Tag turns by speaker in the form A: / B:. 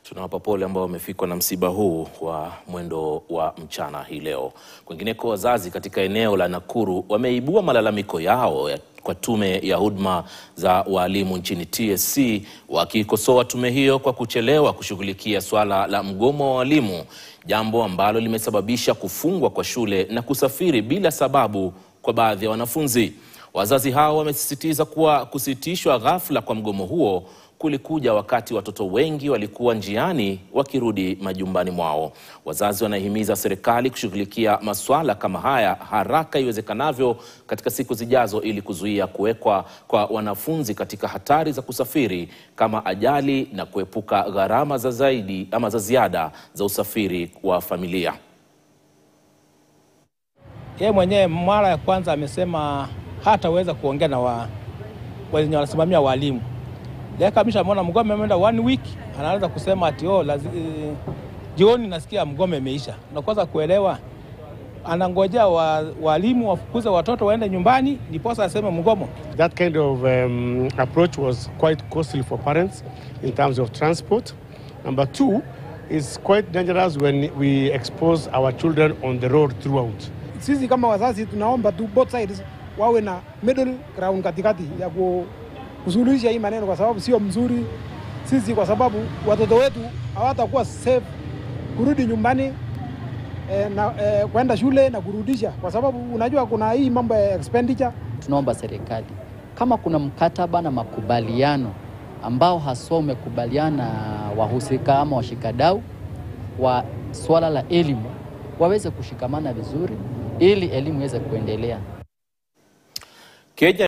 A: Tunawapa pole ambao wamefikwa na msiba huu wa mwendo wa mchana hii leo. Kwingineko, wazazi katika eneo la Nakuru wameibua malalamiko yao ya kwa tume ya huduma za walimu nchini TSC wakikosoa tume hiyo kwa kuchelewa kushughulikia swala la mgomo wa walimu, jambo ambalo limesababisha kufungwa kwa shule na kusafiri bila sababu kwa baadhi ya wanafunzi. Wazazi hao wamesisitiza kuwa kusitishwa ghafla kwa mgomo huo kulikuja wakati watoto wengi walikuwa njiani wakirudi majumbani mwao. Wazazi wanahimiza serikali kushughulikia masuala kama haya haraka iwezekanavyo katika siku zijazo ili kuzuia kuwekwa kwa wanafunzi katika hatari za kusafiri kama ajali na kuepuka gharama za zaidi ama za ziada za usafiri wa familia.
B: Yeye mwenyewe mara ya kwanza amesema hataweza kuongea na wa wenye wanasimamia walimu Kamisha ameona mgome ameenda one week, anaanza kusema ati oh, lazi, eh, jioni nasikia mgome imeisha. Na kwanza kuelewa, anangojea walimu wa wafukuze watoto waende nyumbani ndiposa aseme mgomo.
C: That kind of um, approach was quite costly for parents in terms of transport. Number two, is quite dangerous when we expose our children on the road throughout.
D: Sisi kama wazazi tunaomba tu both sides wawe na middle ground katikati ya ku kusuluhisha hii maneno, kwa sababu sio mzuri sisi, kwa sababu watoto wetu hawatakuwa safe kurudi nyumbani eh, na eh, kwenda shule na kurudisha, kwa sababu unajua kuna hii mambo ya expenditure.
E: Tunaomba serikali kama kuna mkataba na makubaliano ambao haswa umekubaliana wahusika ama washikadau wa swala la elimu waweze kushikamana vizuri ili elimu iweze kuendelea.
A: Kenya